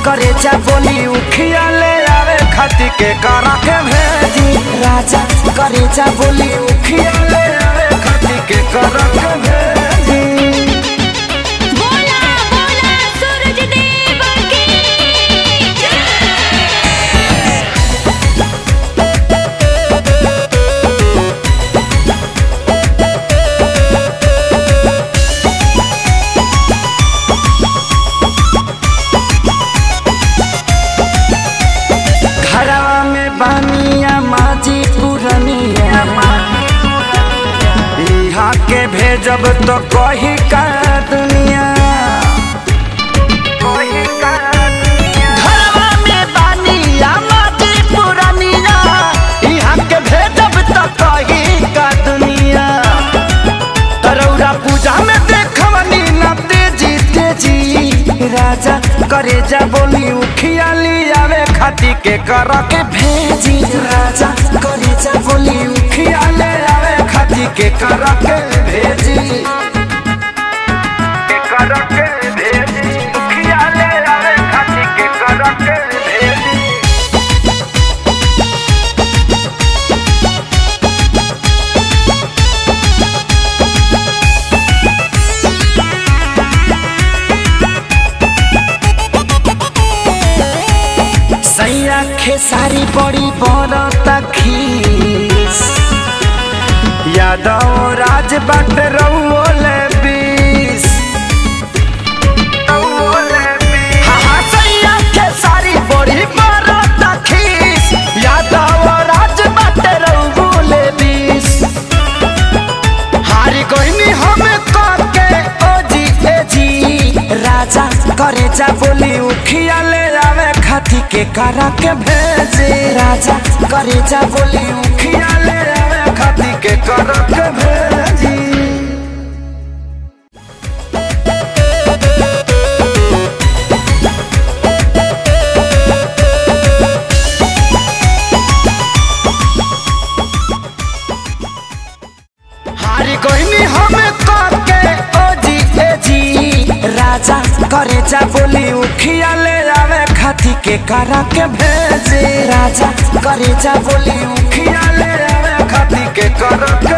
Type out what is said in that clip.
करे जा बोली उखिया ले आवे खाती के करा के भेजी राजा करे जा बोली उखिया ले आवे खाती के करा के भेजी बोला बोला सूरज देव की घरवा में बानिया माजी पुरनिया यहाँ के भेजब तो कही का दुनिया घरवा में बानिया माजी पुरनिया यहाँ के भेजब तो कही का दुनिया तरौरा पूजा में देखवनी ना तेजी तेजी राजा करे जा बोली उखिया लियावे खाती के कर के भेजी राजा करे जा बोली उखिया ले आवे खाती के कर के भेजी के कर के भेजी उखिया ले आवे खाती के कर के भेजी सैया खेसारी बड़ी बरता खीस यादव राज बाट रउले बीस हाँ, हाँ, सैया खेसारी बड़ी बरता खीस यादव राज बाट रउले बीस हारी कोइनी हम करके ओ जी ए जी राजा करे जा बोली उखिया ले आवे खाती के करा के भेजे राजा करे जा बोली उखिया ले आवे खाती के करा के भेजी हारी कोइनी हम करके ओ जी ए जी राजा करे जा बोली उखिया ले आवे खाती के करा के भेजे राजा करे जा बोली उखिया ले आवे खाती के करा के